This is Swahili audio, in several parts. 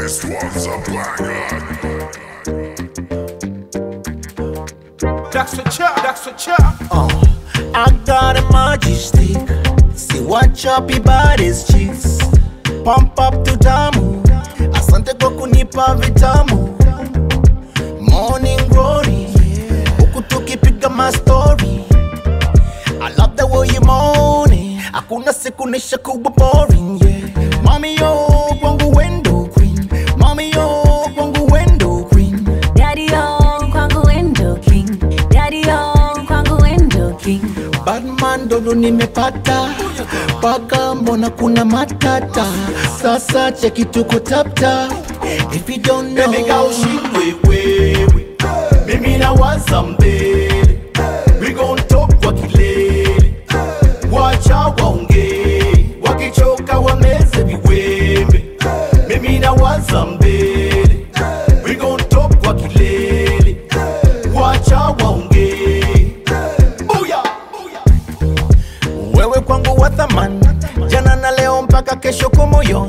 This one's a banger. That's the chop, that's the chop. I got a magic stick. See what choppy bodies cheeks. Pump up to tamu. Asante kwa kunipa vitamu. Morning glory. Huku tukipiga my story. I love the way you moaning. Hakuna siku nisha kuwa boring, yeah. Mami yo, kwangu window queen. Mami yo, kwangu window queen. Daddy on kwangu window king. Daddy on kwangu window king. Batman dodo nimepata paka, mbona kuna matata? Sasa cheki tuko tapta. If you don't know, Baby girl, ushindwe wewe, mimi nawaza mbele, we gon talk kwa kilele, wacha waongee, wakichoka wameze viwembe, mimi nawaza mbele, we gon talk kwa kilele, wacha waongee, booyah, booyah. wewe kwangu wa thamani, jana na leo mpaka kesho kumoyoni.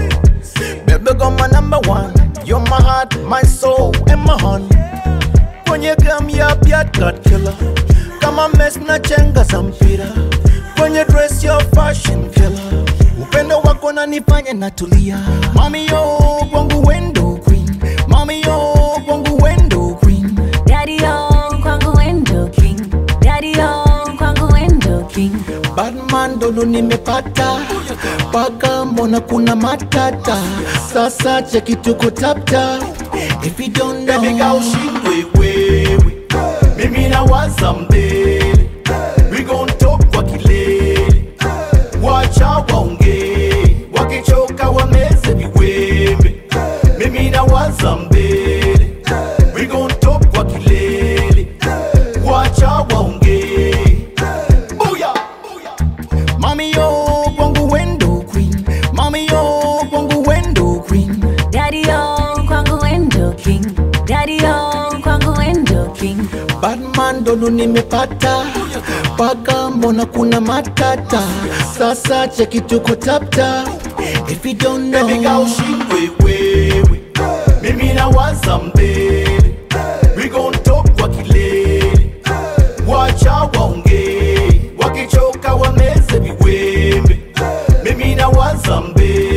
Baby girl my number one, you're my heart, my soul and my honey. Kwenye gam ya Piat God killer, kama mess na chenga za mpira. Kwenye dress your fashion killer, upendo wako nanifanya natulia. Mami yo kwangu window queen, mami yo kwangu window queen. Daddy on kwangu window king. Daddy on kwangu window king. Batman dodo nimepata paka, mbona kuna matata? Sasa cheki tuko tapta. If you don't know, Baby girl, ushindwe wewe, mimi nawaza mbele, we gon talk kwa kilele, wacha waongee, wakichoka wameze viwembe, mimi nawaza mbele, we gon talk kwa kilele, wacha waongee, booyah, booyah. Mami yo kwangu window queen, mami yo kwangu window queen. Daddy on kwangu window king. Daddy on kwangu window king. Batman dodo nimepata paka, mbona kuna matata? Sasa cheki tuko tapta. If you don't know, Baby girl, ushindwe wewe, mimi nawaza mbele, we gon talk kwa kilele, wacha waongee, wakichoka wameze viwembe, mimi nawaza mbele.